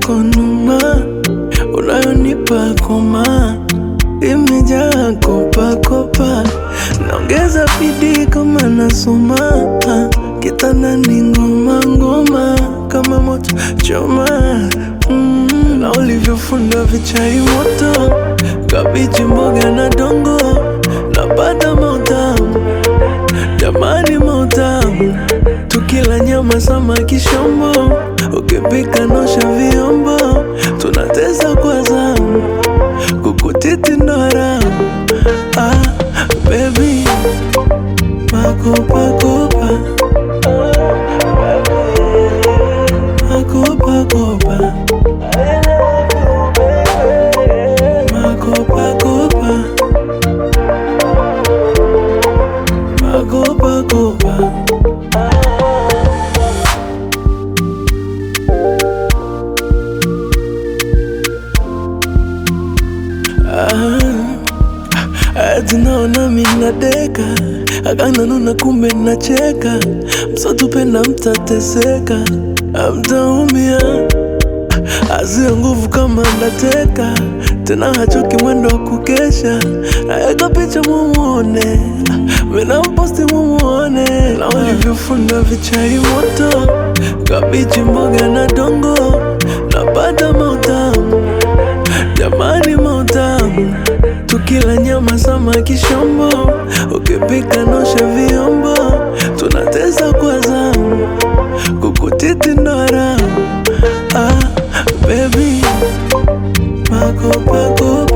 yako numa unayonipa koma imejaa kopakopa, naongeza bidii kama nasoma kitandani, ngoma ngoma kama moto choma mm, na ulivyofunda vichai moto, kabichi, mboga na dongo, napata mautamu jamani, mautamu tukila nyama, samaki, shombo, ukipika nosha vyombo, tunateza kwa zamu kukutiti ndo haramu. Ah, baby makopakopa makopakopa makopakopa makopakopa Ati naona minadeka akananuna, kumbe nacheka, msotupenda mtateseka, amtaumia azia nguvu kama ndateka tena, hachoki mwendo wa kukesha, naeka picha mumuone, mina mposti mumuone, na ulivyofunda vichai moto, kabichi, mboga na dongo, napata mautamu jamani, mautamu tukila nyama, samaki, shombo, ukipika nosha vyombo, tunateza kwa zamu, kukutiti ndo haramu. Ah, baby makopakopa